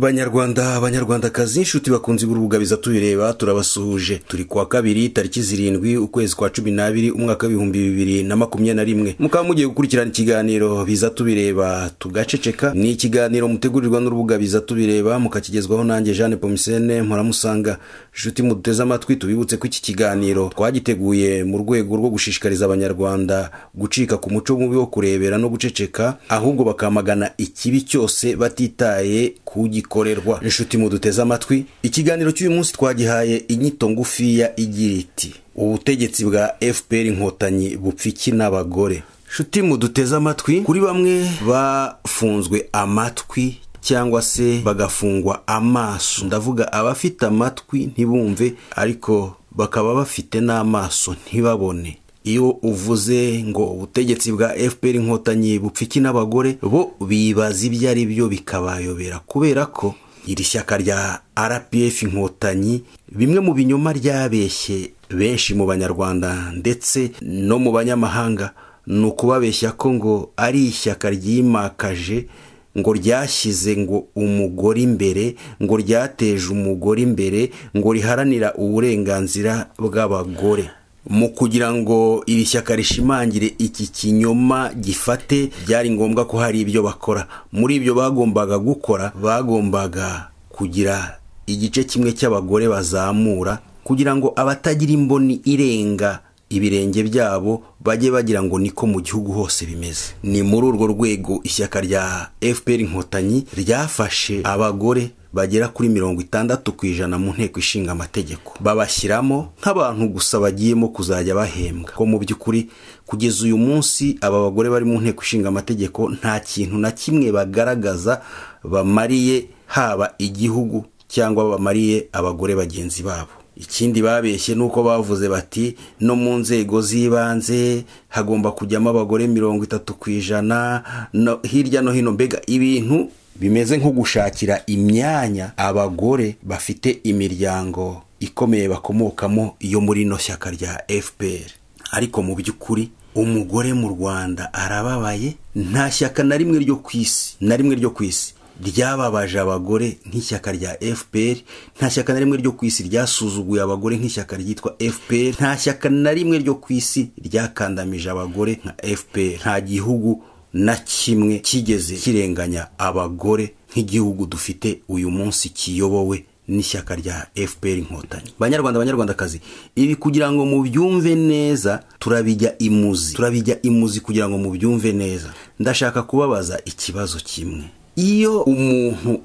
banyarwanda abanyarwandakazi inshuti bakunze gurubugabiza tubireba turabasuhuje turi kuwa kabiri tariki zirindwi ukwezi kwa cumi n'abiri umwaka w'ibihumbi bibiri na makumyabiri na rimwe mukaba mugiye gukurikirana ikiganiro biza tubireba tugaceceka ni ikiganiro mutegurirwa n'urubuga biza tubireba mukakigezwaho nanjye jeanne pomisene mpuramusanga inshuti muduteze amatwi tubibutse ko iki kiganiro twagiteguye mu rwego rwo gushishikariza abanyarwanda gucika ku muco mubi wo kurebera no guceceka ahubwo bakamagana ikibi cyose batitaye ku gikorerwa inshuti muduteze amatwi ikiganiro cy'uyu munsi twagihaye inyito ngufiya igira iti ubutegetsi bwa fpr inkotanyi bupfa iki n'abagore inshuti muduteze amatwi kuri bamwe bafunzwe amatwi cyangwa se bagafungwa amaso ndavuga abafite amatwi ntibumve ariko bakaba bafite n'amaso ntibabone iyo uvuze ngo ubutegetsi bwa fpr inkotanyi bupfa iki n'abagore bo bibaza ibyo ari byo bikabayobera kubera ko iri shyaka rya rpf inkotanyi bimwe mu binyoma ryabeshye benshi mu banyarwanda ndetse no mu banyamahanga ni ukubabeshya ko ngo ari ishyaka ryimakaje ngo ryashyize ngo umugore imbere ngo ryateje umugore imbere ngo riharanira uburenganzira bw'abagore mu kugira ngo iri shyaka rishimangire iki kinyoma gifate byari ngombwa ko hari ibyo bakora muri ibyo bagombaga gukora bagombaga kugira igice kimwe cy'abagore bazamura kugira ngo abatagira imboni irenga ibirenge byabo bajye bagira ngo niko mu gihugu hose bimeze ni muri urwo rwego ishyaka rya fpr inkotanyi ryafashe abagore bagera kuri mirongo itandatu ku ijana mu nteko ishinga amategeko babashyiramo nk'abantu gusa bagiyemo kuzajya bahembwa ko mu by'ukuri kugeza uyu munsi aba bagore bari mu nteko ishinga amategeko nta kintu na kimwe bagaragaza bamariye haba igihugu cyangwa bamariye abagore bagenzi babo ikindi babeshye ni uko bavuze bati no mu nzego z'ibanze hagomba kujyamo abagore mirongo itatu ku ijana hirya no hino mbega ibintu bimeze nko gushakira imyanya abagore bafite imiryango ikomeye bakomokamo yo muri ino shyaka rya fpr ariko mu by'ukuri umugore mu rwanda arababaye nta shyaka na rimwe ryo ku isi na rimwe ryo ku isi ryababaje abagore nk'ishyaka rya fpr nta shyaka na rimwe ryo ku isi ryasuzuguye abagore nk'ishyaka ryitwa fpr nta shyaka na rimwe ryo ku isi ryakandamije abagore nka fpr nta gihugu na kimwe kigeze kirenganya abagore nk'igihugu dufite uyu munsi kiyobowe n'ishyaka rya fpr inkotanyi banyarwanda banyarwandakazi ibi kugira ngo mubyumve neza turabijya imuzi turabijya imuzi kugira ngo mubyumve neza ndashaka kubabaza ikibazo kimwe iyo umuntu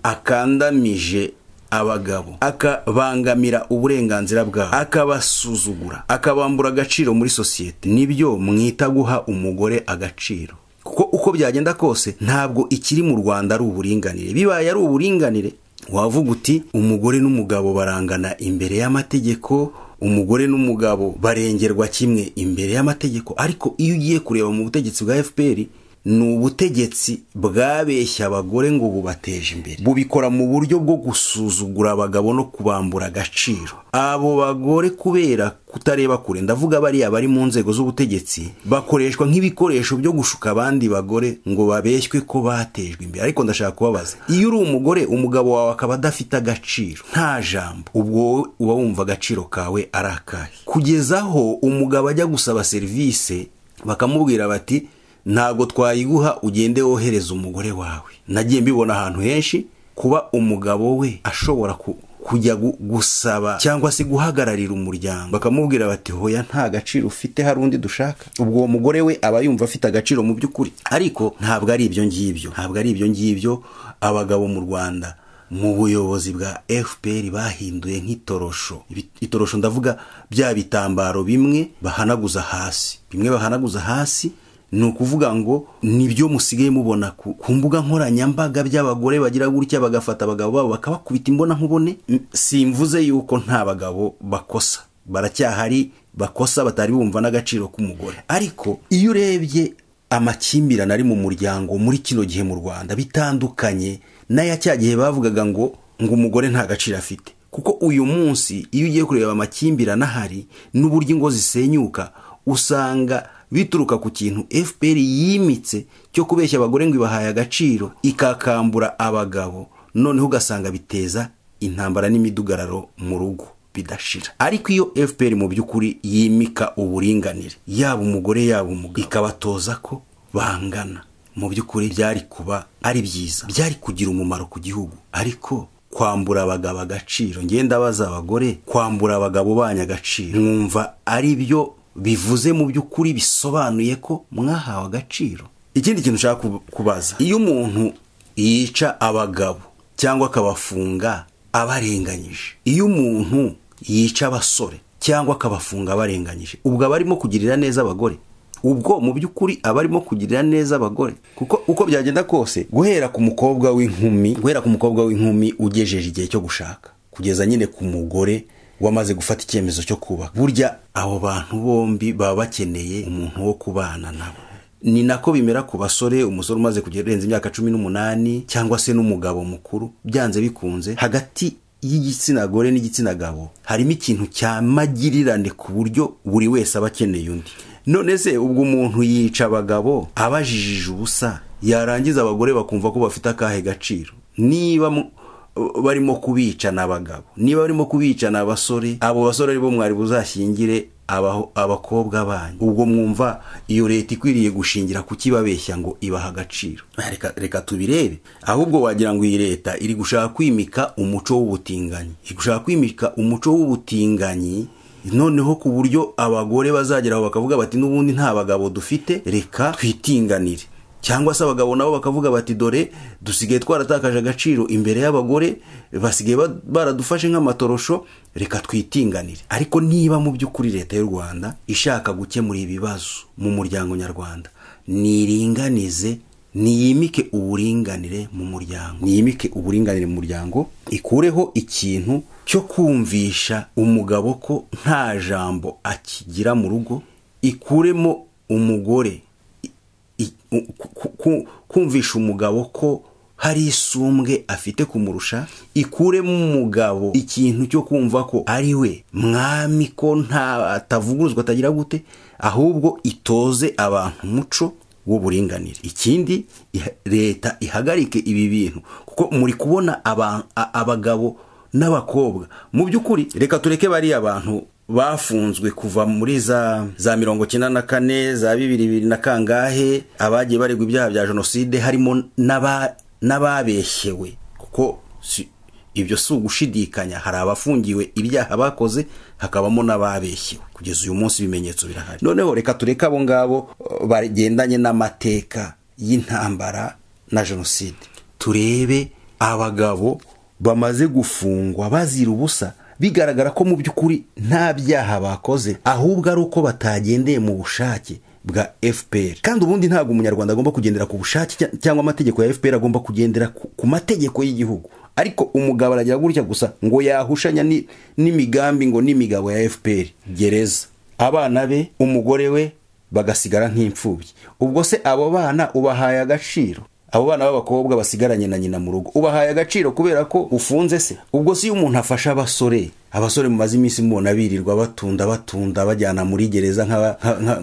akandamije abagabo akabangamira uburenganzira bwabo akabasuzugura akabambura agaciro muri sosiyete nibyo mwita guha umugore agaciro kuko uko byagenda kose ntabwo ikiri mu rwanda ari uburinganire bibaye ari uburinganire wavuga uti umugore n'umugabo barangana imbere y'amategeko umugore n'umugabo barengerwa kimwe imbere y'amategeko ariko iyo ugiye kureba mu butegetsi bwa fpr ni ubutegetsi bwabeshya abagore ngo bubateje imbere bubikora mu buryo bwo gusuzugura abagabo no kubambura agaciro abo bagore kubera kutareba kure ndavuga bariya bari mu nzego z'ubutegetsi bakoreshwa nk'ibikoresho byo gushuka abandi bagore ngo babeshywe ko batejwe imbere ariko ndashaka kubabaza iyo uri umugore umugabo wawe akaba adafite agaciro nta jambo ubwo wowe uba wumva agaciro kawe ari akahe kugeza aho umugabo ajya gusaba serivisi bakamubwira bati ntabwo twayiguha ugende wohereza umugore wawe nagiye mbibona ahantu henshi kuba umugabo we ashobora kujya gusaba cyangwa se guhagararira umuryango bakamubwira bati hoya nta gaciro ufite hari undi dushaka ubwo uwo mugore we aba yumva afite agaciro mu by'ukuri ariko ntabwo ari ibyo ngibyo ntabwo ari ibyo ngibyo abagabo mu rwanda mu buyobozi bwa fpr bahinduye nk'itorosho itorosho ndavuga bya bitambaro bimwe bahanaguza hasi bimwe bahanaguza hasi ni ukuvuga ngo nibyo musigaye mubona ku mbuga nkoranyambaga by'abagore bagira gutya bagafata abagabo babo bakabakubita imbona nkubone simvuze yuko nta bagabo bakosa baracyahari bakosa batari bumva n'agaciro k'umugore ariko iyo urebye amakimbirane ari mu muryango muri kino gihe mu rwanda bitandukanye n'aya cya gihe bavugaga ngo ngo umugore nta gaciro afite kuko uyu munsi iyo ugiye kureba amakimbirane ahari n'uburyo ingo zisenyuka usanga bituruka ku kintu fpr yimitse cyo kubeshya abagore ngo ibahaye agaciro ikakambura abagabo noneho ugasanga biteza intambara n'imidugararo mu rugo bidashira ariko iyo fpr mu by'ukuri yimika uburinganire yaba umugore yaba umugabo ikabatoza ko bangana mu by'ukuri byari kuba ari byiza byari kugira umumaro ku gihugu ariko kwambura abagabo agaciro ngenda baza abagore kwambura abagabo banyu agaciro mwumva ari byo bivuze mu by'ukuri bisobanuye ko mwahawe agaciro ikindi kintu ushaka kubaza iyo umuntu yica abagabo cyangwa akabafunga abarenganyije iyo umuntu yica abasore cyangwa akabafunga abarenganyije ubwo aba arimo kugirira neza abagore ubwo mu by'ukuri aba arimo kugirira neza abagore kuko uko byagenda kose guhera ku mukobwa w'inkumi guhera ku mukobwa w'inkumi ugejeje igihe cyo gushaka kugeza nyine ku mugore wamaze gufata icyemezo cyo kuba burya abo bantu bombi baba bakeneye umuntu wo kubana nabo ni nako bimera ku basore umusore umaze kurenza imyaka cumi n'umunani cyangwa se n'umugabo mukuru byanze bikunze hagati y'igitsina gore n'igitsina gabo harimo ikintu cya magirirane ku buryo buri wese aba akeneye undi none se ubwo umuntu yica abagabo abajijije ubusa yarangiza abagore bakumva ko bafite akahe gaciro niba barimo kubicana abagabo niba barimo kubicana abasore abo basore aribo mwari buzashyingire abakobwa banyu ubwo mwumva iyo leta ikwiriye gushingira kukibabeshya ngo ibaha agaciro reka tubirebe ahubwo wagira ngo iyi leta iri gushaka kwimika umuco w'ubutinganyi iri gushaka kwimika umuco w'ubutinganyi noneho ku buryo abagore bazageraho bakavuga bati n'ubundi nta bagabo dufite reka twitinganire cyangwa se abagabo nabo bakavuga bati dore dusigaye twaratakaje agaciro imbere y'abagore basigaye baradufashe nk'amatorosho reka twitinganire ariko niba mu by'ukuri leta y'u rwanda ishaka gukemura ibibazo mu muryango nyarwanda niringanize niyimike uburinganire mu muryango niyimike uburinganire mu muryango ikureho ikintu cyo kumvisha umugabo ko nta jambo akigira mu rugo ikuremo umugore kumvisha umugabo ko hari isumbwe afite kumurusha ikuremo umugabo ikintu cyo kumva ko ari we mwami ko atavuguruzwa atagira gute ahubwo itoze abantu umuco w'uburinganire ikindi leta ihagarike ibi bintu kuko muri kubona abagabo n'abakobwa mu by'ukuri reka tureke bariya bantu bafunzwe kuva muri za za mirongo icyenda na kane za bibiri bibiri na kangahe abagiye baregwa ibyaha bya jenoside harimo n'ababeshyewe kuko ibyo si ugushidikanya hari abafungiwe ibyaha bakoze hakabamo n'ababeshyewe kugeza uyu munsi ibimenyetso birahari noneho reka tureke abo ngabo bagendanye n'amateka y'intambara na jenoside turebe abagabo bamaze gufungwa bazira ubusa bigaragara ko mu by'ukuri nta byaha bakoze ahubwo ari uko batagendeye mu bushake bwa fpr kandi ubundi ntabwo umunyarwanda agomba kugendera ku bushake cyangwa amategeko ya fpr agomba kugendera ku mategeko y'Igihugu ariko umugabo aragira gutya gusa ngo yahushanya n'imigambi ngo n'imigabo ya fpr gereza abana be umugore we bagasigara nk'imfubyi ubwo se abo bana ubahaye agaciro abo bana b'abakobwa basigaranye na nyina mu rugo ubahaye agaciro kubera ko ufunze se ubwo si iyo umuntu afasha abasore abasore mumaze iminsi mubona birirwa batunda batunda bajyana muri gereza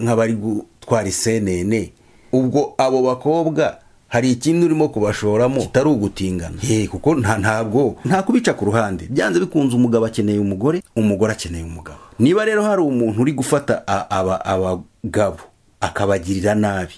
nk'abari gutwara isenene ubwo abo bakobwa hari ikindi urimo kubashoramo kitari ugutingana ye kuko nta ntabwo nta kubica ku ruhande byanze bikunze umugabo akeneye umugore umugore akeneye umugabo niba rero hari umuntu uri gufata abagabo akabagirira nabi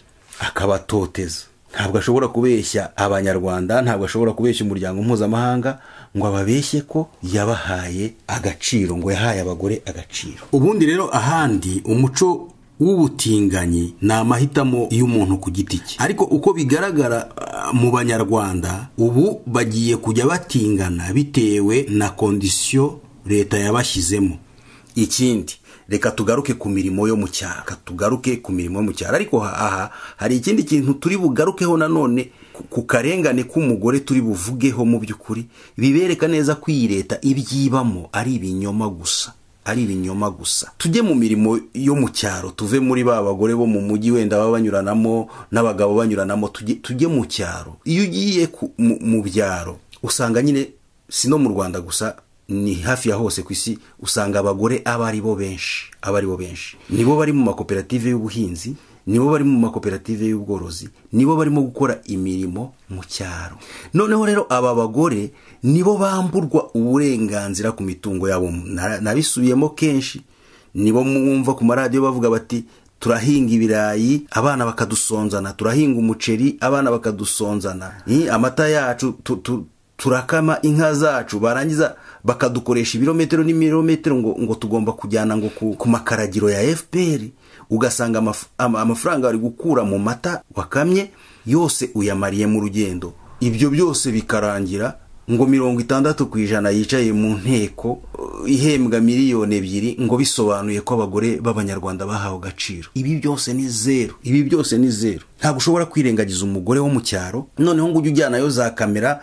akabatoteza ntabwo ashobora kubeshya abanyarwanda ntabwo ashobora kubeshya umuryango mpuzamahanga ngo ababeshye ko yabahaye agaciro ngo yahaye abagore agaciro ubundi rero ahandi umuco w'ubutinganyi ni amahitamo y'umuntu ku giti cye ariko uko bigaragara mu banyarwanda ubu bagiye kujya batingana bitewe na kondisiyo leta yabashyizemo ikindi reka tugaruke ku mirimo yo mu cyaro reka tugaruke ku mirimo yo mu cyaro ariko aha hari ikindi kintu turi bugarukeho nanone ku karengane k'umugore turi buvugeho mu by'ukuri bibereka neza ko iyi leta ibyibamo ari ibinyoma gusa ari ibinyoma gusa tujye mu mirimo yo mu cyaro tuve muri ba bagore bo mu mujyi wenda baba banyuranamo n'abagabo banyuranamo tujye mu cyaro iyo ugiye mu byaro usanga nyine si no mu rwanda gusa ni hafi ya hose ku isi usanga abagore aba ari bo benshi aba ari bo benshi nibo bari mu makoperative y'ubuhinzi nibo bari mu makoperative y'ubworozi nibo barimo gukora imirimo mu cyaro noneho rero aba bagore nibo bamburwa uburenganzira ku mitungo yabo Nara- nabisubiyemo kenshi nibo mwumva ku maradiyo bavuga bati turahinga ibirayi abana bakadusonzana turahinga umuceri abana bakadusonzana Ni amata yacu tu- tu- turakama inka zacu barangiza bakadukoresha ibirometero n'imirometero ngo, ngo tugomba kujyana ngo ku, ku makaragiro ya fpr ugasanga amaf, ama, amafaranga bari gukura mu mata wakamye yose uyamariye mu rugendo ibyo byose bikarangira ngo mirongo itandatu ku ijana yicaye mu nteko uh, ihembwa miliyoni ebyiri ngo bisobanuye ko abagore b'abanyarwanda bahawe agaciro ibi byose ni zeru ibi byose ni zeru ntabwo ushobora kwirengagiza umugore wo mu cyaro noneho ngo ujye ujyanayo za kamera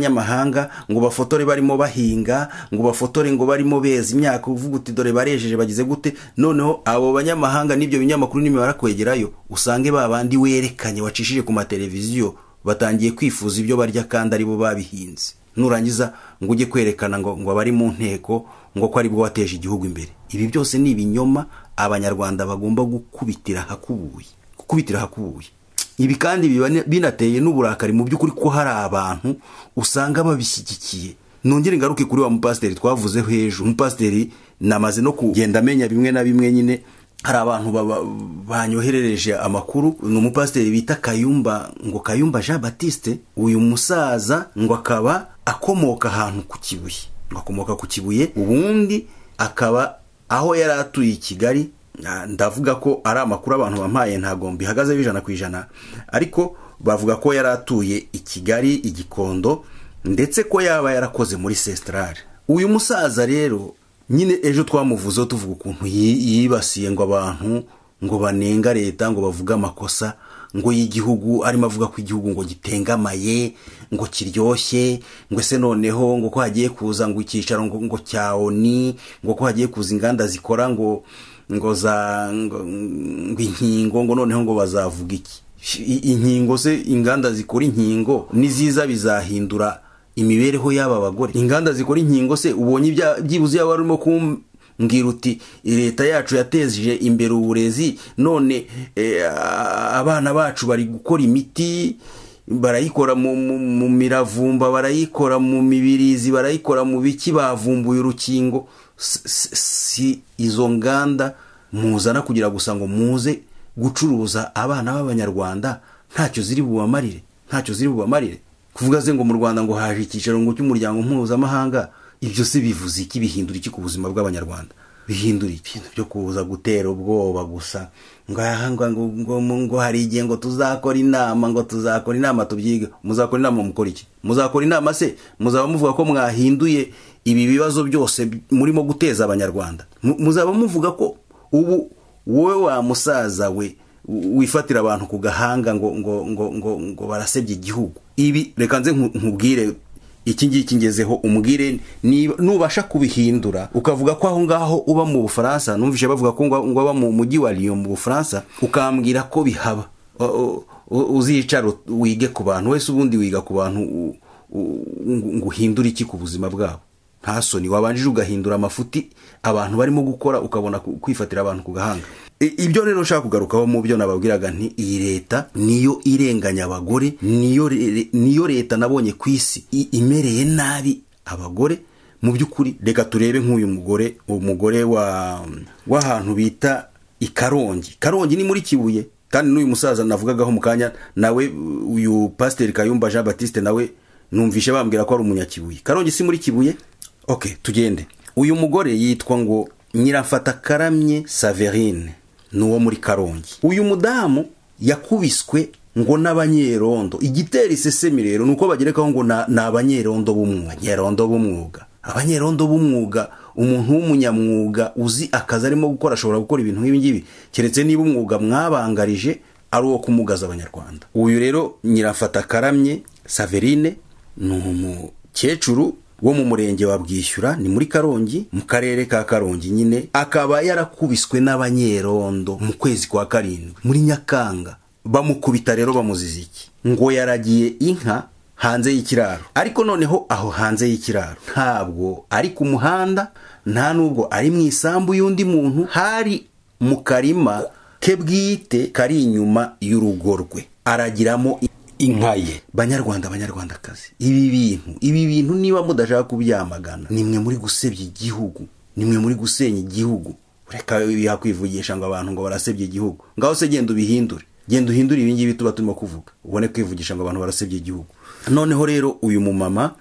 n'abanyamahanga ngo bafotore barimo bahinga ngo bafotore ngo barimo beza imyaka uvuga uti dore barejeje bagize gute noneho abo banyamahanga n'ibyo binyamakuru n'imibare kwegerayo usange ba bandi werekanye wacishije ku mateleviziyo batangiye kwifuza ibyo barya kandi aribo babihinze nurangiza ngo ujye kwerekana ngo ngo abari mu nteko ngo ko aribwo wateje igihugu imbere ibi byose ni ibinyoma abanyarwanda bagomba gukubitira ahakubuye gukubitira ahakubuye ibi kandi biba ni- binateye n'uburakari mu by'ukuri ko hari abantu usanga babishyigikiye nongere ingaruke kuri wa mupasiteri twavuzeho hejuru umupasiteri namaze no kugenda amenya bimwe na bimwe nyine hari abantu baba- banyoherereje amakuru ni umupasiteri bita kayumba ngo kayumba jean batiste uyu musaza ngo akaba akomoka ahantu ku kibuye ngo akomoka ku kibuye ubundi akaba aho yari atuye i kigali na- ndavuga ko ari amakuru abantu bampaye ntabwo mbihagazeho ijana ku ijana ariko bavuga ko yari atuye i kigali i gikondo ndetse ko yaba yarakoze muri sesitarari uyu musaza rero nyine ejo twamuvuzeho tuvuga ukuntu yi- yibasiye ngo abantu ngo banenga leta ngo bavuge amakosa ngo y'igihugu arimo avuga ko igihugu ngo gitengamaye ngo kiryoshye ngo ese noneho ngo ko hagiye kuza ngo icyicaro ngo, ngo cya oni ngo ko hagiye kuza inganda zikora ngo ngo za ngo, ngo inkingo ngo noneho ngo bazavuga iki I- inkingo se inganda zikora inkingo niziza bizahindura imibereho y'aba bagore inganda zikora inkingo se ubonye ibya- byibuze yaba arimo kumbwira uti leta yacu yateje imbere uburezi none eh, a- abana bacu bari gukora imiti barayikora mu, mu, mu miravumba barayikora mu mibirizi barayikora mu biki bavumbuye urukingo S- s- si izo nganda muzana kugira gusa ngo muze gucuruza abana b'abanyarwanda ntacyo ziri bubamarire ntacyo ziri bubamarire kuvuga se ngo mu rwanda ngo haje icyicaro ngo cy'umuryango mpuzamahanga ibyo se bivuze iki bihindura iki ku buzima bw'abanyarwanda bihindura ibintu byo kuza gutera ubwoba gusa ngo aha ngo ngo- ngo- ngo hari igihe ngo tuzakora inama ngo tuzakora inama tubyige muzakora inama mukora iki muzakora inama se muzaba muvuga ko mwahinduye ibi bibazo byose bi- murimo guteza abanyarwanda Mu- muzaba muvuga ko ubu wowe wa musaza we w- wifatira abantu ku gahanga ngo ngo ngo ngo ngo barasebye igihugu ibi reka nze nku- nkubwire iki ngiki ngezeho umbwire niba- nubasha kubihindura ukavuga ko aho ngaho uba mu bufaransa numvise bavuga ko ngo ngo aba mu mujyi wa Lyon mu bufaransa ukambwira ko bihaba O- o- uzicara ut- wige ku bantu wese ubundi wiga ku bantu u- u- ngo ngo uhindure iki ku buzima bwabo nta soni wabanjije ugahindura amafuti abantu barimo gukora ukabona ku- kwifatira abantu ku gahanga I- ibyo rero nshaka kugarukaho mu byo nababwiraga nti iyi leta niyo irenganya abagore niyo re- niyo leta nabonye ku isi i- imereye nabi abagore mu by'ukuri reka turebe nk'uyu mugore umugore wa w'ahantu bita i karongi karongi ni muri kibuye kandi n'uyu musaza navugagaho mu kanya nawe uyu pasiteri kayumba jean batiste nawe numvishe bambwira ko ari umunyakibuye karongi si muri kibuye ok tugende uyu mugore yitwa ngo nyirafatakaramye saverine ni uwo muri karongi uyu mudamu yakubiswe ngo n'abanyerondo igitera isesemi rero ni uko bagerekaho ngo na- ni abanyerondo b'umwuga nyerondo b'umwuga abanyerondo b'umwuga umuntu w'umunyamwuga uzi akazi arimo gukora ashobora gukora ibintu nk'ibi ngibi keretse niba umwuga mwabangarije ari uwo kumugaza abanyarwanda uyu rero nyirafatakaramye saverine ni umukecuru wo mu murenge wa bwishyura ni muri karongi mu karere ka karongi nyine akaba yarakubiswe n'abanyerondo mu kwezi kwa karindwi muri nyakanga bamukubita rero bamuziza iki ngo yaragiye inka hanze y'ikiraro ariko noneho aho hanze y'ikiraro ntabwo ari ku muhanda nta nubwo ari mu isambu y'undi muntu hari mu karima ke bwite kari inyuma y'urugo rwe aragiramo inka ye banyarwanda banyarwandakazi ibi bintu ibi bintu niba mudashaka kubyamagana ni mwe muri gusebya igihugu ni mwe muri gusenya igihugu reka bihakwivugisha ngo abantu ngo barasebye igihugu ngaho se genda ubihindure genda uhindure ibi ngibi tuba turimo kuvuga ubone kwivugisha ngo abantu barasebye igihugu noneho rero uyu mumama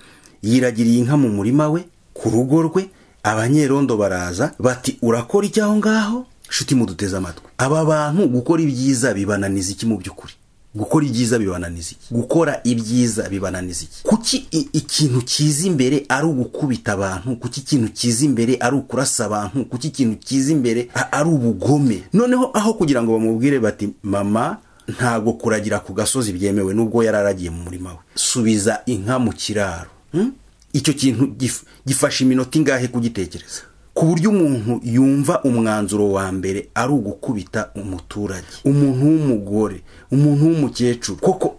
yiragiriye inka mu murima we ku rugo rwe abanyerondo baraza bati urakora icyaho ngaho shuti muduteze amatwi aba bantu gukora ibyiza bibananiza iki mu by'ukuri gukora ibyiza bibananiza iki gukora ibyiza bibananiza iki kuki i- ikintu kiza imbere ari ugukubita abantu kuki ikintu kiza imbere ari ukurasa abantu kuki ikintu kiza imbere a- ari ubugome noneho aho kugira ngo bamubwire bati mama ntabwo kuragira ku gasozi byemewe nubwo yari aragiye mu murima we subiza inka mu kiraro hmm? icyo kintu gif- gifashe iminota ingahe kugitekereza ku buryo umuntu yumva umwanzuro wa mbere ari ugukubita umuturage umuntu w'umugore umuntu w'umukecuru koko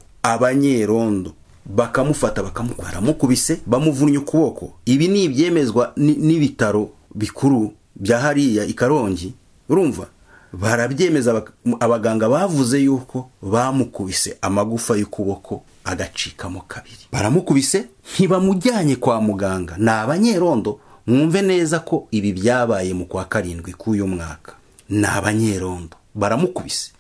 abanyerondo bakamufata bakamukora baramukubise bamuvunnye ukuboko ibi ni ibyemezwa ni- n'ibitaro bikuru bya hariya i karongi urumva barabyemeza bak- abaganga bavuze yuko bamukubise amagufa y'ukuboko agacikamo kabiri baramukubise ntibamujyanye kwa muganga ni abanyerondo mwumve neza ko ibi byabaye mu kwa karindwi k'uyu mwaka ni abanyerondo baramukubise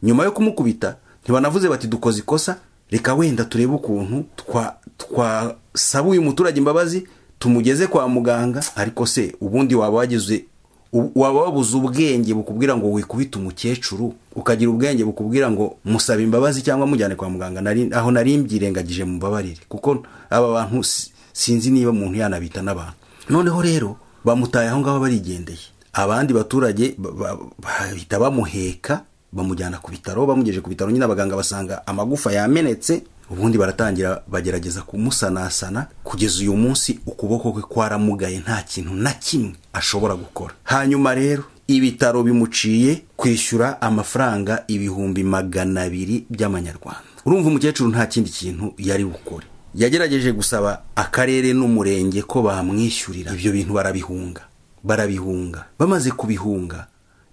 nyuma yo kumukubita ntibanavuze bati dukoze ikosa reka wenda turebe ukuntu twa- twasaba uyu muturage imbabazi tumugeze kwa muganga ariko se ubundi waba wagize u- waba wabuze ubwenge bukubwira ngo wikubite umukecuru ukagira ubwenge bukubwira ngo musaba imbabazi cyangwa mujyane kwa muganga nari- aho nari mbyirengagije mubabarire kuko aba bantu si- sinzi niba umuntu yanabita n'abantu noneho rero bamutaye aho ngaho barigendeye abandi baturage ba- ba- bahita bamuheka bamujyana ku bitaro bamugejeje ku bitaro nyine abaganga basanga amagufa yamenetse ubundi baratangira bagerageza kumusanasana kugeza uyu munsi ukuboko kwe kwaramugaye nta kintu na kimwe ashobora gukora hanyuma rero ibitaro bimuciye kwishyura amafaranga ibihumbi magana abiri by'amanyarwanda urumva umukecuru nta kindi kintu yari bukore yagerageje gusaba akarere n'umurenge ko bamwishyurira ibyo bintu barabihunga barabihunga bamaze kubihunga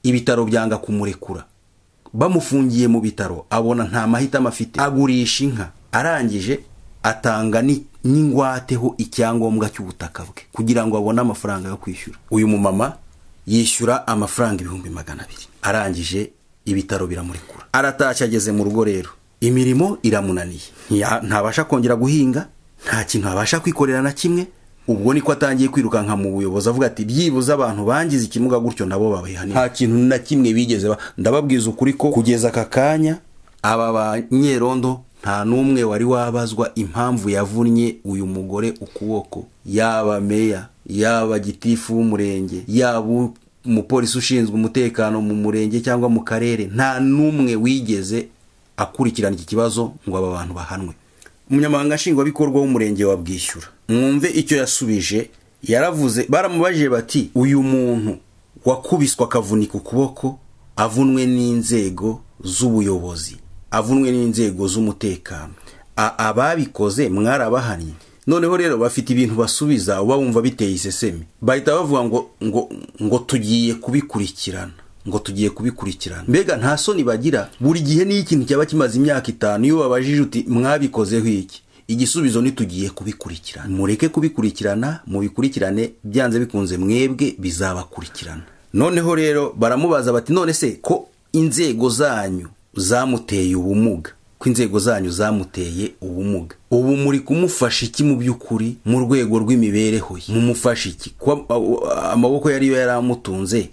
ibitaro byanga kumurekura bamufungiye mu bitaro abona nta mahitamo afite agurisha inka arangije atanga ni- n'ingwateho icyangombwa cy'ubutaka bwe kugira ngo abone amafaranga yo kwishyura uyu mumama yishyura amafaranga ibihumbi magana abiri arangije ibitaro biramurekura aratashye ageze mu rugo rero imirimo iramunaniye Ntiya- ntabasha kongera guhinga nta kintu abasha kwikorera na kimwe ubwo niko atangiye kwirukanka mu buyobozi avuga ati byibuze abantu bangize ikimuga gutyo nabo babihanira nta kintu na kimwe bigeze ba- ndababwiza ukuri ko kugeza aka kanya aba banyerondo nta n'umwe wari wabazwa impamvu yavunnye uyu mugore ukuboko yaba meya yaba gitifu w'umurenge yaba umupolisi ushinzwe umutekano mu murenge cyangwa mu karere nta n'umwe wigeze akurikirana iki kibazo ngo aba bantu bahanwe umunyamabanga nshingwabikorwa w'umurenge wa bwishyura mwumve icyo yasubije yaravuze baramubajije bati uyu muntu wakubiswa akavunika ukuboko avunwe n'inzego z'ubuyobozi avunwe n'inzego z'umutekano A- ababikoze mwarabahannye noneho rero bafite ibintu basubiza uba wumva biteye isesemi bahita bavuga ngo ngo ngo tugiye kubikurikirana ngo tugiye kubikurikirana mbega nta soni bagira buri gihe niyo ikintu cyaba kimaze imyaka itanu iyo babajije uti mwabikozeho iki igisubizo ni tugiye kubikurikirana mureke kubikurikirana mubikurikirane byanze bikunze mwebwe bizabakurikirana noneho rero baramubaza bati none se ko inzego zanyu zamuteye ubumuga ko inzego zanyu zamuteye ubumuga ubu muri kumufasha iki mu by'ukuri mu rwego rw'imibereho ye mumufasha iki kuba a- a- amaboko yari yo yari amutunze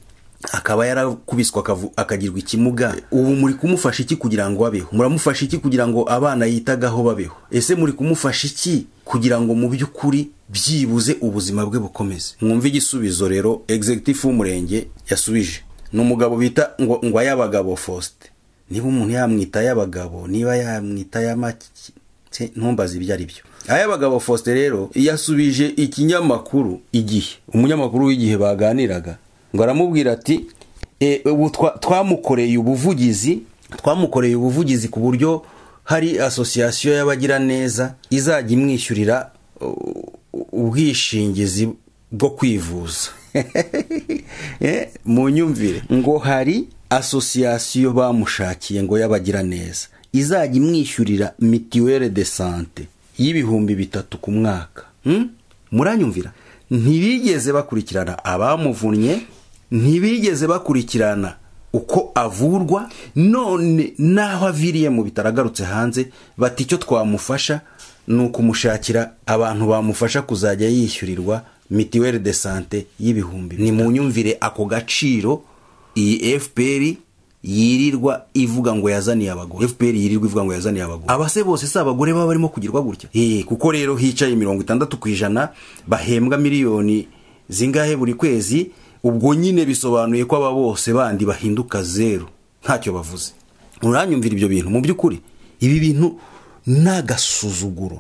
akaba yarakubiswa akavu- akagirwa ikimuga ubu muri kumufasha iki kugira ngo abeho muramufasha iki kugira ngo abana yitagaho babeho ese muri kumufasha iki kugira ngo mu by'ukuri byibuze ubuzima bwe bukomeze mwumve igisubizo rero executive w'umurenge yasubije ni umugabo bita ngo ngo ayabagabo Faustin niba umuntu yamwita ay'abagabo niba yamwita ay'amaki Se, ntumbaze ibyo ari byo aya bagabo Faustin rero yasubije ikinyamakuru igihe umunyamakuru w'igihe baganiraga ngo aramubwira ati e, ubu twa- twamukoreye ubuvugizi twamukoreye ubuvugizi ku buryo hari asosiyasiyo y'abagiraneza izajya imwishyurira u- u- ubwishingizi bwo kwivuza Eh, mu nyumvire ngo hari asosiyasiyo bamushakiye ngo y'abagiraneza izajya imwishyurira mituwere de sante y'ibihumbi bitatu ku mwaka Hmm? muranyumvira ntibigeze bakurikirana abamuvunnye ntibigeze bakurikirana uko avurwa none n'aho aviriye mu bitaro agarutse hanze bati icyo twamufasha ni ukumushakira abantu bamufasha kuzajya yishyurirwa mituwere de sante y'ibihumbi ni mu nyumvire ako gaciro iyi fpr yirirwa ivuga ngo yazaniye abagore fpr yirirwa ivuga ngo yazaniye abagore abase bose si abagore baba barimo kugirwa gutya Eh, kuko rero hicaye mirongo itandatu ku ijana bahembwa miliyoni zingahe buri kwezi ubwo nyine bisobanuye ko aba bose bandi bahinduka zeru ntacyo bavuze uranyumvira ibyo bintu mu by'ukuri ibi bintu ni agasuzuguro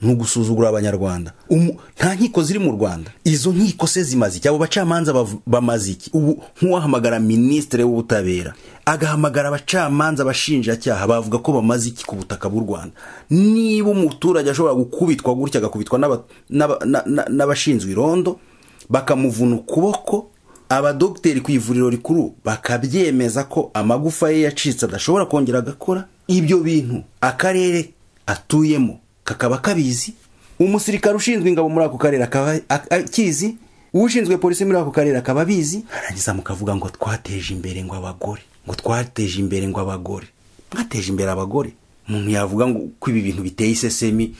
ni ugusuzugura abanyarwanda Umu- nta nkiko ziri mu rwanda izo nkiko se zimaze iki abo bacamanza bav- bamaze iki ubu nk'uwahamagara minisitiri w'ubutabera agahamagara abacamanza abashinjacyaha bavuga ko bamaze iki ku butaka bw'u rwanda niba umuturage ashobora gukubitwa gutya agakubitwa n'aba- n'aba- na- na- n'abashinzwe irondo bakamuvuna ukuboko abadogiteri ku ivuriro rikuru bakabyemeza ko amagufa ye yacitse adashobora kongera agakora ibyo bintu akarere atuyemo kakaba kabizi umusirikare ushinzwe ingabo muri ako karere akaba ak- akizi ushinzwe polisi muri ako karere akaba abizi harangiza mukavuga ngo twateje imbere ngo abagore ngo twateje imbere ngo abagore mwateje imbere abagore umuntu yavuga ngo ko ibi bintu biteye isesemi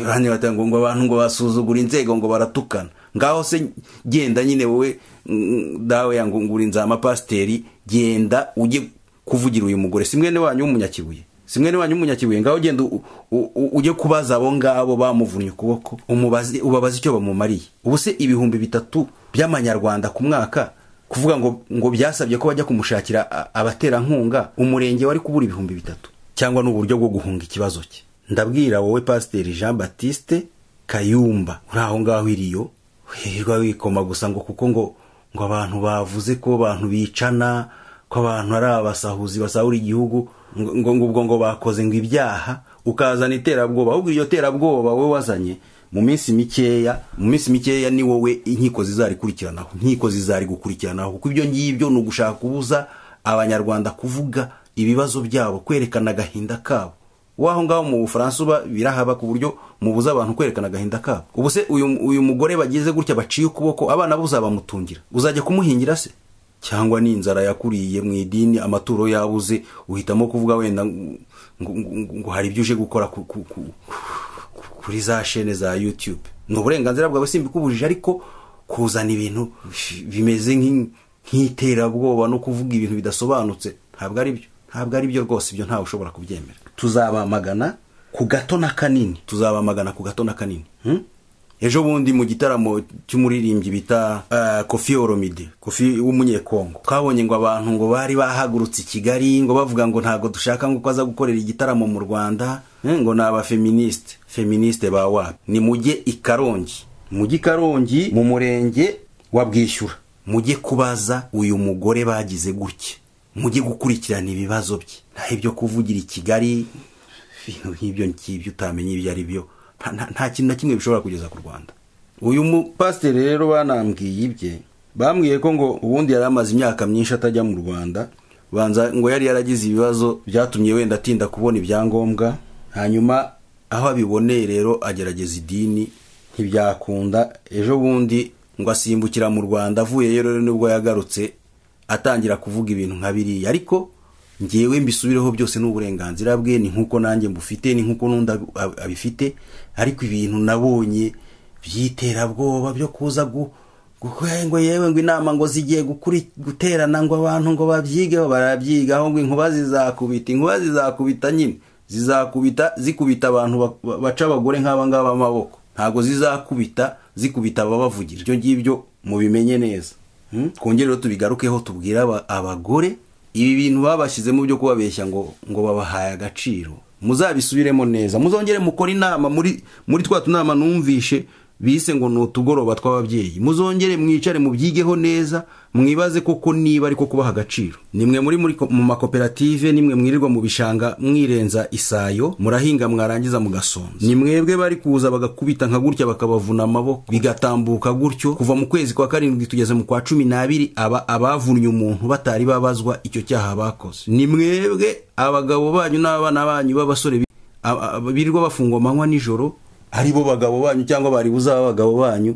hano batanga ngo abantu ngo basuzugura inzego ngo baratukana ngaho se genda nyine wowe mm, dawe yangu ngurinza amapasiteri genda ujye kuvugira uyu mugore si mwene wanyu w'umunyakibuye si mwene wanyu w'umunyakibuye ngaho genda u- u- u- ujye kubaza abo ngabo bamuvunnye ukuboko umubaze ubabaze icyo bamumariye ubu se ibihumbi bitatu by'amanyarwanda ku mwaka kuvuga ngo ngo byasabye ko bajya kumushakira a- abaterankunga umurenge wari kubura ibihumbi bitatu cyangwa ni uburyo bwo guhunga ikibazo cye ndabwira wowe pasiteri jean batiste kayumba uri aho ngaho iriyo hirwa wikoma gusa ngo kuko ngo ngo abantu bavuze ko abantu bicana ko abantu ari abasahuzi basahura igihugu ngo ngo ngo ubwo ngo bakoze ngo ibyaha ukazana iterabwoba ahubwo iryo terabwoba wowe wazanye mu minsi mikeya mu minsi mikeya ni wowe inkiko zizarikurikiranaho inkiko zizari gukurikiranaho kuko ibyo ngibyo ni ugushaka kubuza abanyarwanda kuvuga ibibazo byabo kwerekana agahinda kabo waho ngaho mu bufaransa uba birahaba ku buryo mubuza abantu kwerekana agahinda kabo ubu se uyu, uyu mugore bagize gutya baciye ukuboko abana bo uzabamutungira uzajya kumuhingira se cyangwa ni inzara yakuriye mu idini amaturo yabuze uhitamo kuvuga wenda ngo, ngo, ngo, ngo hari ibyo uje gukora ku, ku, ku, kuri za shene za youtube ni uburenganzira bwawe simbikubujije ariko kuzana ibintu bimeze nk'i- nk'iterabwoba no kuvuga ibintu bidasobanutse ntabwo ari byo ntabwo ari byo rwose ibyo ntawe ushobora kubyemera tuzabamagana ku gato na kanini tuzabamagana ku gato na kanini hmm? ejo bundi mu gitaramo cy'umuririmbyi bita uh, kofi oromide kofi w'umunyekongo twabonye ngo abantu ngo bari bahagurutse i kigali ngo bavuga ngo ntabwo dushaka ngo ko aza gukorera igitaramo mu rwanda eh, ngo ni abafeministe feministe ba wapi ni mujye i karongi mujye i karongi mu murenge wa bwishyura mujye kubaza uyu mugore bagize gutya mujye gukurikirana ibibazo bye nta ibyo kuvugira i kigali ibintu nk'ibyo ngibyo utamenya ibyo ari byo nta- nta- nta kintu na kimwe bishobora kugeza ku rwanda uyu mupasiteri rero banambwiye ibye bambwiye ko ngo ubundi yari amaze imyaka myinshi atajya mu rwanda banza ngo yari yaragize ibibazo byatumye wenda atinda kubona ibyangombwa hanyuma aho abiboneye rero agerageza idini ntibyakunda ejo bundi ngo asimbukira mu rwanda avuyeyo rero nibwo yagarutse atangira kuvuga ibintu nka biriya ariko ngewe mbisubireho byose n'uburenganzira bwe ni nk'uko nanjye mbufite ni nk'uko n'undi ab- ab- abifite ariko ibintu nabonye by'iterabwoba byo kuza gu gu- ngo yewe ngo inama ngo zigiye gukuri- guterana ngo abantu ngo babyige barabyigaho ngo inkuba zizakubita inkuba zizakubita nyine zizakubita zikubita abantu ba- ba- baca abagore nk'aba ngaba amaboko ntabwo zizakubita zikubita ababavugira ibyo ngibyo mubimenye neza Hmm? twongere rero tubigarukeho tubwire aba- abagore ibi bintu babashyizemo byo kubabeshya ngo ngo babahaye agaciro muzabisubiremo neza muzongere mukore inama muri muri twa tunama numvishe bise ngo ni utugoroba tw'ababyeyi muzongere mwicare mubyigeho neza mwibaze koko niba ariko kubaha agaciro nimwe muri muri ko- mu makoperative nimwe mwirirwa mu bishanga mwirenza isayo murahinga mwarangiza mugasonza ni mwebwe bari kuza bagakubita nka gutya bakabavuna amaboko bigatambuka gutyo kuva mu kwezi kwa karindwi tugeze mu kwa cumi n'abiri aba abavunnye umuntu batari babazwa icyo cyaha bakoze ni mwebwe abagabo banyu n'abana banyu b'abasore bi- a- a- birirwa bafungwa amanywa nijoro ari bo bagabo banyu cyangwa bari buzaba abagabo banyu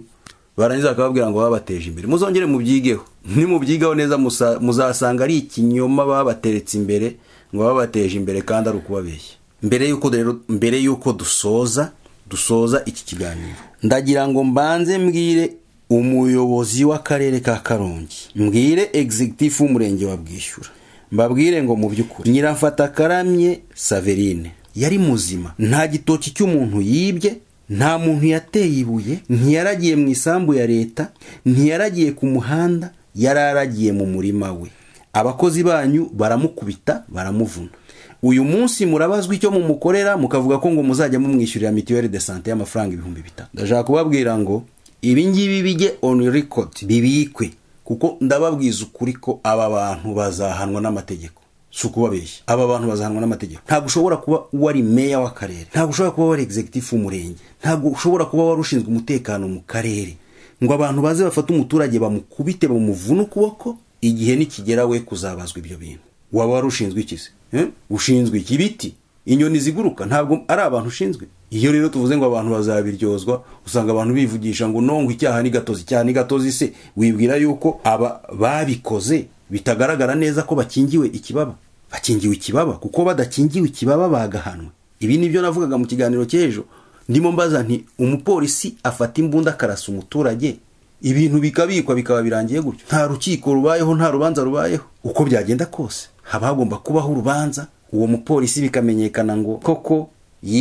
barangiza bakababwira ngo babateje imbere muzongere mubyigeho nimubyigaho neza musa- muzasanga ari ikinyoma babateretse imbere ngo babateje imbere kandi ari ukubabeshya mbere y'uko rero mbere y'uko dusoza dusoza iki kiganiro ndagira ngo mbanze mbwire umuyobozi w'akarere ka karongi mbwire executive w'umurenge wa bwishyura mbabwire ngo mu by'ukuri nyiramfata akaramye saverine yari muzima nta gitoki cy'umuntu yibye nta muntu yateye ibuye ntiyaragiye mu isambu ya leta ntiyaragiye ku muhanda yararagiye mu murima we abakozi banyu baramukubita baramuvuna uyu munsi murabazwa icyo mumukorera mukavuga ko ngo muzajya mumwishyurira mituweli de sante y'amafaranga ibihumbi bitatu ndashaka kubabwira ngo ibi ngibi bijye on record bibikwe kuko ndababwiza ukuri ko aba bantu bazahanwa n'amategeko si ukubabeshya aba bantu bazahanwa n'amategeko ntabwo ushobora kuba wari meya w'akarere ntabwo ushobora kuba wari executive w'umurenge ntabwo ushobora kuba wari ushinzwe umutekano mu karere ngo abantu baze bafate umuturage bamukubite bamuvune ukuboko igihe nikigera we kuzabazwa ibyo bintu waba wari ushinzwe iki se Eh? ushinzwe iki ibiti inyoni ziguruka ntabwo ari abantu ushinzwe iyo rero tuvuze ngo abantu bazabiryozwa usanga abantu bivugisha ngo nongwa icyaha ni gatozi icyaha ni gatozi se wibwira yuko aba babikoze bitagaragara neza ko bakingiwe ikibaba bakingiwe ikibaba kuko badakingiwe ikibaba bagahanwa ibi ni byo navugaga mu kiganiro cy'ejo ndimo mbaza nti umupolisi afata imbunda akarasa umuturage ibintu bikabikwa bikaba birangiye gutyo nta rukiko rubayeho nta rubanza rubayeho uko byagenda kose haba hagomba kubaho urubanza uwo mupolisi bikamenyekana ngo koko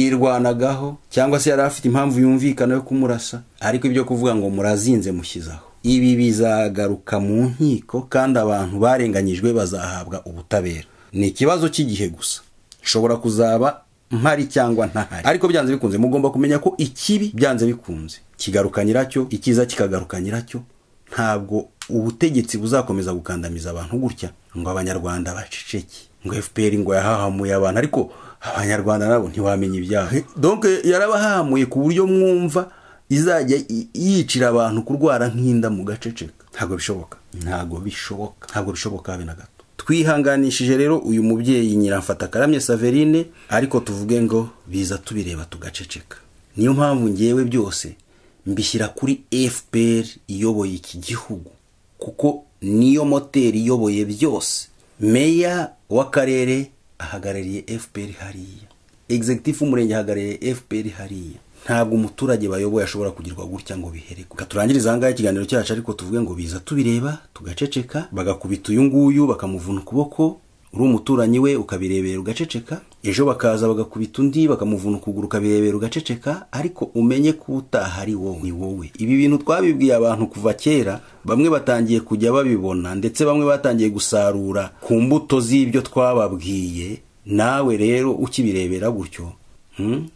yirwanagaho cyangwa se yari afite impamvu yumvikana yo kumurasa ariko ibyo kuvuga ngo murazinze mushyizaho ibi bizagaruka mu nkiko kandi abantu barenganyijwe bazahabwa ubutabera ni ikibazo cy'igihe gusa nshobora kuzaba mpari cyangwa ntahari ariko byanze bikunze mugomba kumenya ko ikibi byanze bikunze kigaruka nyiracyo icyiza kikagaruka nyiracyo ntabwo ubutegetsi buzakomeza gukandamiza abantu gutya ngo abanyarwanda baceceke ngo fpr ngo yahahamuye abantu ariko abanyarwanda nabo ntiwamenya ibyaha donc yarabahahamuye ku buryo mwumva izajya i- yicira abantu kurwara nk'inda mu gaceceka ntabwo bishoboka ntabwo bishoboka ntabwo bishoboka habe na gato twihanganishije rero uyu mubyeyi nyiramfata karamye saverine ariko tuvuge ngo biza tubireba tugaceceka niyo mpamvu ngewe byose mbishyira kuri fpr iyoboye iki gihugu kuko niyo moteri iyoboye byose meya w'akarere ahagarariye fpr hariya executive w'umurenge ahagarariye fpr hariya ntabwo umuturage bayoboye ashobora kugirwa gutya ngo bihere gusa. Reka turangirize ahangaha ikiganiro cyacu ariko tuvuge ngo biza tubireba tugaceceka bagakubita uyu nguyu bakamuvuna ukuboko uri umuturanyi we ukabirebera ugaceceka ejo bakaza bagakubita undi bakamuvuna ukuguru ukabirebera ugaceceka ariko umenye ko utaha ari wowe ni wowe ibi bintu twabibwiye abantu kuva kera bamwe batangiye kujya babibona ndetse bamwe batangiye gusarura ku mbuto z'ibyo twababwiye nawe rero ukibirebera gutyo hmm,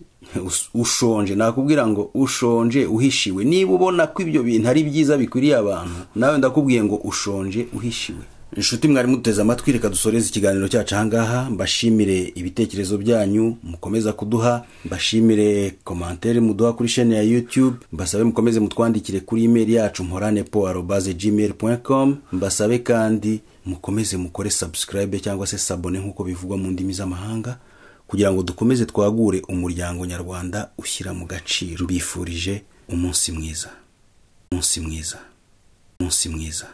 us- ushonje nakubwira ngo ushonje uhishiwe niba ubona ko ibyo bintu ari byiza bikwiriye abantu nawe ndakubwiye ngo ushonje uhishiwe inshuti mwari muteze amatwi reka dusoreze ikiganiro cyacu ahangaha mbashimire ibitekerezo byanyu mukomeza kuduha mbashimire komantere muduha kuri shene ya youtube mbasabe mukomeze mutwandikire kuri email yacu mporane po arobaze gmail com mbasabe kandi mukomeze mukore subscribe cyangwa se sabone nk'uko bivugwa mu ndimi z'amahanga kugira ngo dukomeze twagure umuryango nyarwanda ushyira mu gaciro bifurije umunsi mwiza umunsi mwiza umunsi mwiza